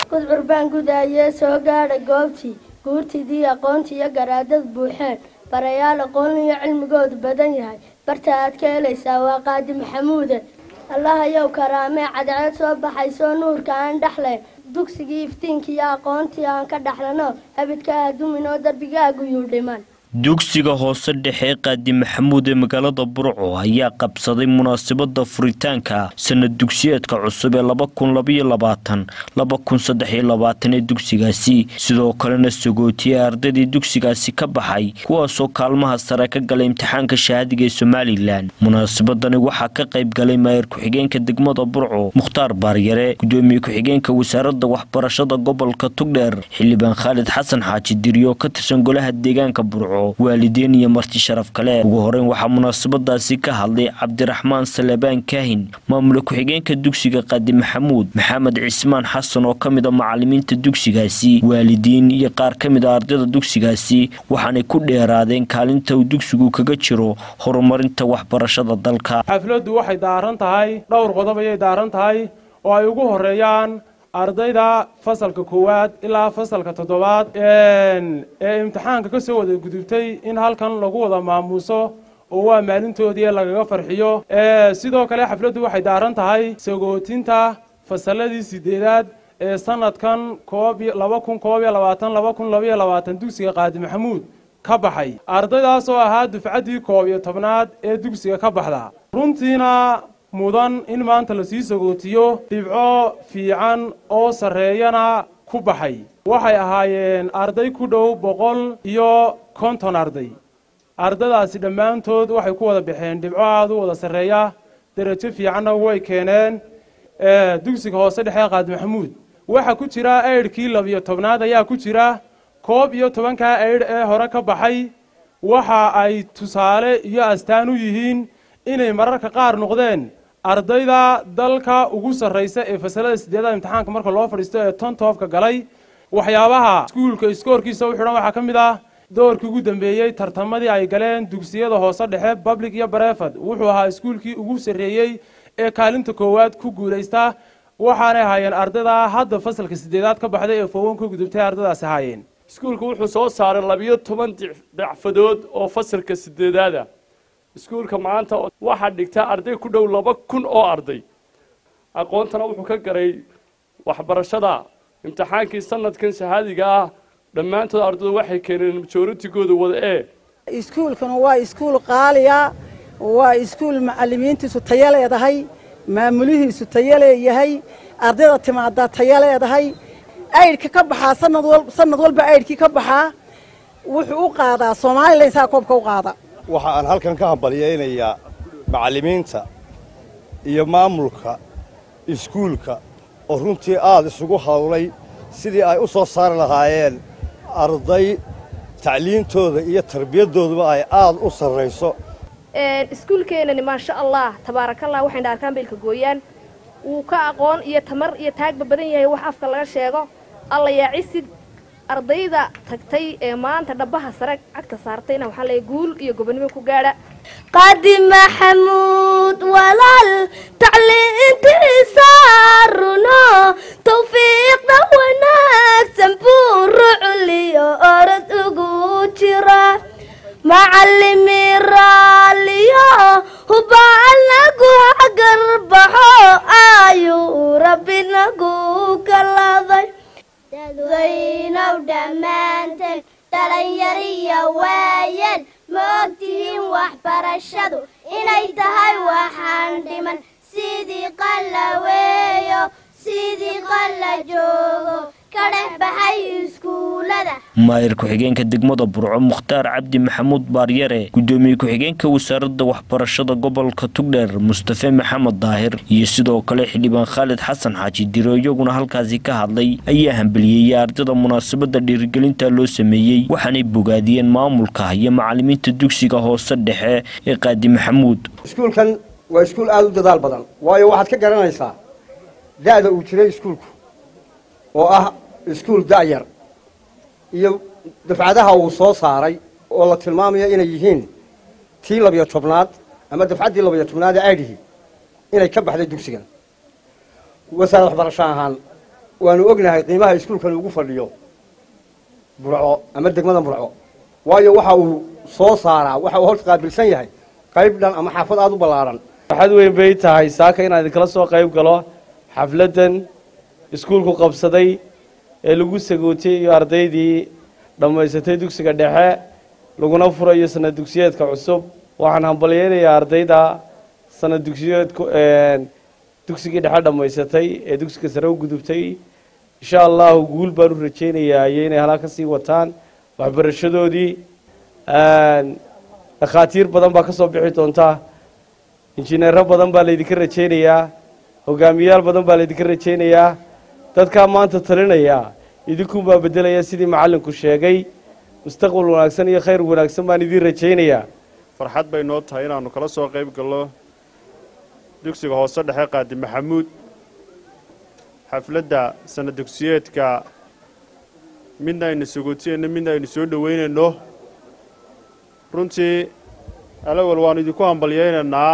gudcur baan gudaayee soo gaadha goobtii guurtidii aqoontii iyo garaadad buuxeen barayaal aqoon iyo cilmigoodu badan yahay barta aad ka helaysaa waa qaadi maxamuude allahayow karaamee cadceed soo baxaysoo nuurka aan dhexlayn dugsigii iftiinkii iyo aqoontii aan ka dhaxlano habidka adumin oo darbigaagu yuu dhiman dugsiga hoose dhexe qaadi maxamuud ee magaalada burco ayaa qabsaday munaasabada furitaanka sanad dugsiyeedka cusub ee laba kun labaiyo labaatan laba kun saddexiyo labaatan ee dugsigaasi sidoo kalena sagootiyey ardaydii dugsigaasi ka baxay kuwaasoo kaalmaha sare ka galay imtixaanka shahaadiga ee somalilan munaasabadani waxaa ka qayb galay maayar ku-xigeenka degmada burco mukhtaar baaryare gudoomiye ku-xigeenka wasaaradda waxbarashada gobolka tugdheer xildhibaan khaalid xasan xaaji diriyo ka tirsan golaha deegaanka burco waalidiin iyo marti sharaf kale ugu horeyn waxaa munaasabadaasi ka hadlay cabdiraxmaan salebaan kaahin maamule ku-xigeenka dugsiga qaadi maxamuud maxamed cismaan xasan oo ka mid a macalimiinta dugsigaasi waalidiin iyo qaar ka mid a ardayda dugsigaasi waxaanay ku dheeraadeen kaalinta uu dugsigu kaga jiro horumarinta waxbarashada dalka xafladdu waxay daaran tahay dhowr qodob ayay daaran tahay oo ay ugu horeeyaan ardayda fasalka koowaad ilaa fasalka toddobaad ee imtixaanka ka soo wada gudubtay in halkan lagu wada maamuuso oo waa maalintoodii lagaga farxiyo sidoo kale xafladdu waxay daaran tahay sagootinta fasalladii sideedaad ee sanadkan laba kun koob iyo labaatan laba kun labaiyo labaatan dugsiga qaadi maxamuud ka baxay ardaydaas oo ahaa dufcaddii koob iyo tobnaad ee dugsiga ka baxda runtiina mudan in maanta lasii sagootiyo dhibco fiican oo sarreeyana ku baxay waxay ahaayeen arday ku dhow boqol iyo konton arday ardadaasi dhammaantood waxay ku wada baxeen dhibco aada u wada sarreeya derajo fiicanna way keeneen dugsiga hoose dhexe qaadi maxamuud waxaa ku jira eydhkii labiyo tobnaad ayaa ku jira koob iyo tobankaa eydh ee hore ka baxay waxa ay tusaale iyo astaan u yihiin inay mararka qaar noqdeen ardayda dalka ugu sarraysa ee fasalada sideedada imtixaanka marka loo fadhiisto ee tontoofka galay waxyaabaha iskuulka iskoorkiisa u xidhan waxaa ka mid ah doorkii ugu dambeeyey tartamadii ay galeen dugsiyada hoose dhexe public iyo bareford wuxuu ahaa iskuulkii ugu sarreeyey ee kaalinta koowaad ku guulaysta waxaanay ahaayeen ardayda hadda fasalka sideedaad ka baxday ee fowan ka gudubtay ardadaasi ahaayeen iskuulku wuxuu soo saaray labiyo toban dacfadood oo fasalka sideedaada iskuulka maanta waxaa dhigta arday ku dhow laba kun oo arday aqoontana wuxuu ka garay waxbarashada imtixaankii sanadkan shahaadiga ah dhammaantood ardaydu waxay keeneen majoritigooda wada ee iskuulkuna waa iskuul qaaliya waa iskuul macalimiintiisu tayo leedahay maamulihiisu tayo leeyahay ardayda timaadaa tayo leedahay aydhka ka baxaa sanad walba aydhkii ka baxaa wuxuu u qaadaa somalilan saa koobka u qaada waxa aan halkan ka hambalyaynayaa macallimiinta iyo maamulka iskuulka oo runtii aad isugu hawlay sidii ay u soo saari lahaayeen arday tacliintooda iyo tarbiyaddooduba ay aad u sarrayso iskuulkeenani maasha allah tabaarakallah waxay dhaarkaan beelka gooyaan wuu ka aqoon iyo tamar iyo taagba badan yahay wax afka laga sheego alla yaa cisid ardayda tagtay ee maanta dhabaha sare cagta saartayna waxaa leeyahay guul iyo gobonimo ku gaadha qaadi maxamuud walaal tacliintiisa runo tawfiiqda wanaagsan buu ruculiyo orod ugu jira macallimi raaliyo hubaal nagu hagarbaxo ayuu rabbi nagu kaladay dadweynow dhammaanteen dhalinyariyo waayeen ma ogtihiin waxbarashadu inay tahay waxaan dhiman sidii qalla weeyo sidii qalla joogo ka dhex baxay iskuullada maayir ku-xigeenka degmada burco mukhtaar cabdi maxamuud baaryare gudoomiye ku-xigeenka wasaaradda waxbarashada gobolka tugdheer mustafe maxamed daahir iyo sidoo kale xildhibaan khaalid xasan xaaji diro iyaguna halkaasi ka hadlay ayaa hambaliyeeyey ardada munaasabada dhiirigelinta loo sameeyey waxaanay bogaadiyeen maamulka iyo macalimiinta dugsiga hoose dhexe ee qaadi maxamuud iskuulkan waa iskuul aada u dadaal badan waayo waxaad ka garanaysaa da'da uu jiray iskuulku oo ah iskuul da'yar iyo dafcadaha uu soo saaray oo la tilmaamayo inay yihiin tii labiyo tobnaad ama dafcaddii labiyo tobnaad ee aydhihii inay ka baxday dugsigan wasaarad waxbarasho ahaan waanu ognahay qiimaha iskuulkan ugu fadhiyo burco ama degmada burco waayo waxa uu soo saaraa waxa uu horta qaabilsan yahay qayb dhan ama xaafad aada u ballaaran waxaad weyn bay tahay saaka inaan idinkala soo qayb galo xafladdan iskuulku qabsaday ee lagu sagootiyey iyo ardaydii dhammaysatay dugsiga dhexe laguna furayo sanad dugsiyeedka cusub waxaan hambalyeynayaa ardayda sanad dugsiyeedku dugsigii dhexe dhammaysatay ee dugsiga sare u gudubtay insha allahu guul baan u rajaynayaa iyo inay halaa ka sii wataan waxbarashadoodii dhakhaatiir badan baa ka soo bixi doonta injineero badan baa laydinka rajaynayaa hogaamiyayaal badan baa laydinka rajaynayaa dadkaa maanta talinaya idinkuunbaa beddelaya sidii macallinku sheegay mustaqbal wanaagsan iyo khayr wanaagsan baan idiin rajaynayaa farxad bay noo tahay inaannu kala soo qayb gallo dugsiga hoose dhexe qaadi maxamuud xafladda sanad dugsiyeedka midna aynu sagootiyeyno midna aynu soo dhoweynayno runtii alawal waannu idinku hambalyaynaynaa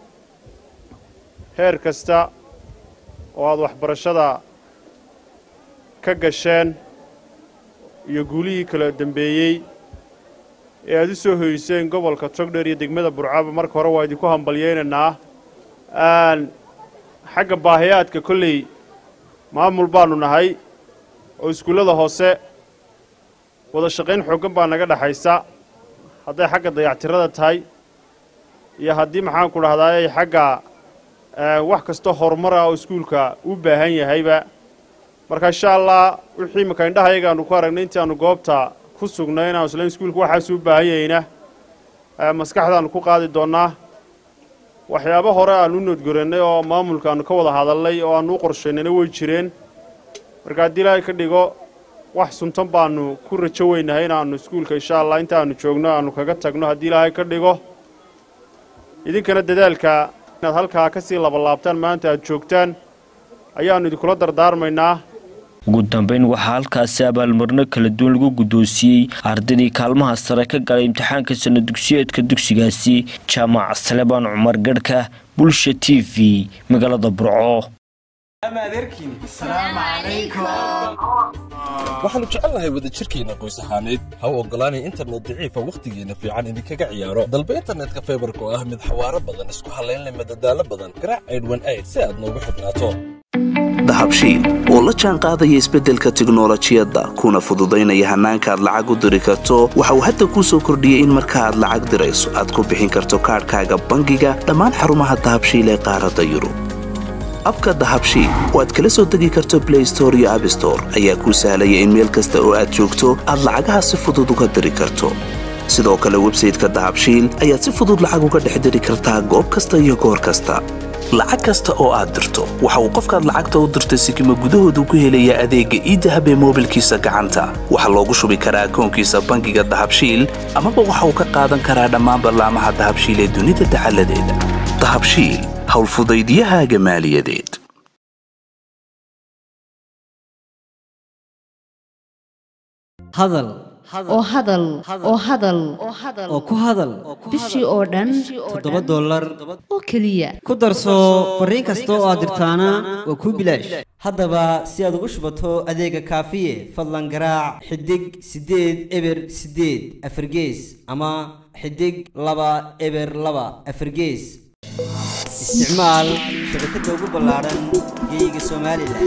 heer kasta oo aad waxbarashada ka gasheen iyo guulihii kala dembeeyey ee aad u soo hoyseen gobolka togdheer iyo degmada burcaba marka hore waa idinku hambalyaynaynaa xagga baahiyaadka kolley maamul baannu nahay oo iskuullada hoose wada shaqayn xooggan baa naga dhexaysa hadday xagga dayactirada tahay iyo haddii maxaanku dhahdaay xagga wax kastoo horumar ah oo iskuulka u baahan yahayba marka insha allah wixii imaka indhahayaga ku aragnay intii aanu goobta ku sugnay inaanu islayn iskuulka waxaas u baahan yahayna maskaxdaannu ku qaadi doonnaa waxyaabo hore aanu u noodgorannay oo maamulka aanu ka wada hadalnay oo aanu u qorshaynayna way jireen marka haddii ilaahay ka dhigo wax suntan baannu ku rajo weynahay inaannu iskuulka insha allah inta aanu joogno aanu kaga tagno haddii ilaahay ka dhigo idinkana dadaalka inaad halkaa ka sii labalaabtaan maanta aad joogtaan ayaannu idinkula dardaarmaynaa ugu dambeyn waxaa halkaasi abaalmarino kala duwan lagu guddoonsiiyey ardaydii kaalmaha sare ka galay imtixaanka sana dugsiyeedka dugsigaasi jaamac salebaan cumar garhka bulsha t v magaalada burco waxaannu jecelnahay wadajirkeenna qoys ahaaneed ha u oggolaanay internet daciifa wakhtigeenna fiican idinkaga ciyaaro dalba internetka faybarka oo ah mid xawaaro badan isku hallaynleh madadaalo badan garaac aydhwan ayd si aad noogu xidhnaato dahabshiil oo la jaan qaadaya isbeddelka tiknolojiyadda kuna fududaynaya hannaanka aad lacag u diri karto waxa uu hadda kuu soo kordhiyey in marka aad lacag dirayso aad ku bixin karto kaadhkaaga bangiga dhammaan xarumaha dahabshiil ee qaaradda yurub abka dahabshiil oo aad kala soo degi karto blay store iyo abstore ayaa kuu sahlaya in meel kasta oo aad joogto aad lacagaha si fudud uga diri karto sidoo kale websayteka dahabshiil ayaad si fudud lacag uga dhex diri kartaa goob kasta iyo goor kasta lacag kasta oo aad dirto waxa uu qofkaad lacagta u dirtay sikima gudahoodu ku helayaa adeegga iidahab ee moobilkiisa gacanta waxaa loogu shubi karaa akoonkiisa bangiga dahabshiil amaba waxa uu ka qaadan karaa dhammaan ballaamaha dahabshiil ee dunida dacaladeeda dahabshiil howlfudaydiyahaaga maaliyadeed hadal oo hadal oo hadal oo ku hadal bishii oo dhan toddoba dollar oo keliya ku darso fariin kasta oo aad dirtaana waa kuu bilaash haddaba si aad ugu shubato adeega kaafiye fadlan garaac xidig siddeed eber siddeed afargees ama xidig laba eber laba afargees isticmaal shabakadda ugu ballaaran geyga somalilan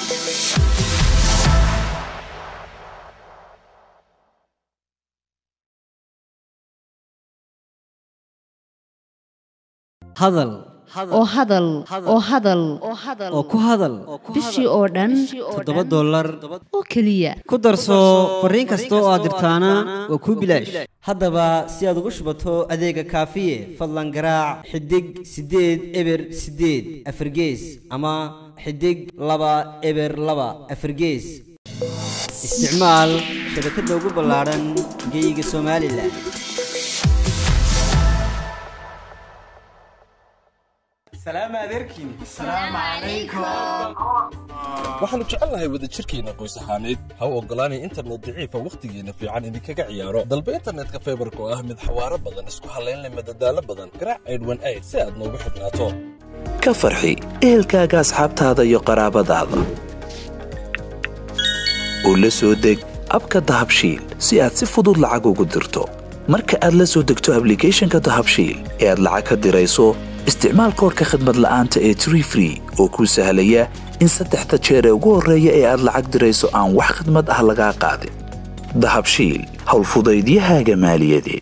hadal oo hadal oo hadal oo ku hadal bishii oo dhan toddoba dollar oo keliya ku darso fariin kasta oo aad dirtaana waa kuu bilaash haddaba si aad ugu shubato adeega kaafiye fadlan garaac xidig siddeed eber siddeed afargees ama xidig laba eber laba afargees isticmaal shabakadda ugu ballaaran geyga somalilan waxaannu jecelnahay wadajirkeenna qoys ahaaneed ha u oggolaanay internet daciifa wakhtigeenna fiican idinkaga ciyaaro dalba internetka faybarka oo ah mid xawaaro badan isku hallaynleh madadaalo badan garaac aydhwan ayd si aad noogu xidhnaato ka farxi ehelkaaga asxaabtaada iyo qaraabadaada oo la soo deg abka dahabshiil si aad si fudud lacag ugu dirto marka aad la soo degto ablicathonka dahabshiil ee aad lacag ka dirayso isticmaal koorka khadmad la'aanta ee tree free oo kuu sahlaya in saddexda jeer ee ugu horreeya ee aad lacag dirayso aan wax khadmad ah lagaa qaadin dahabshiil howlfudaydiyahaaga maaliyadeed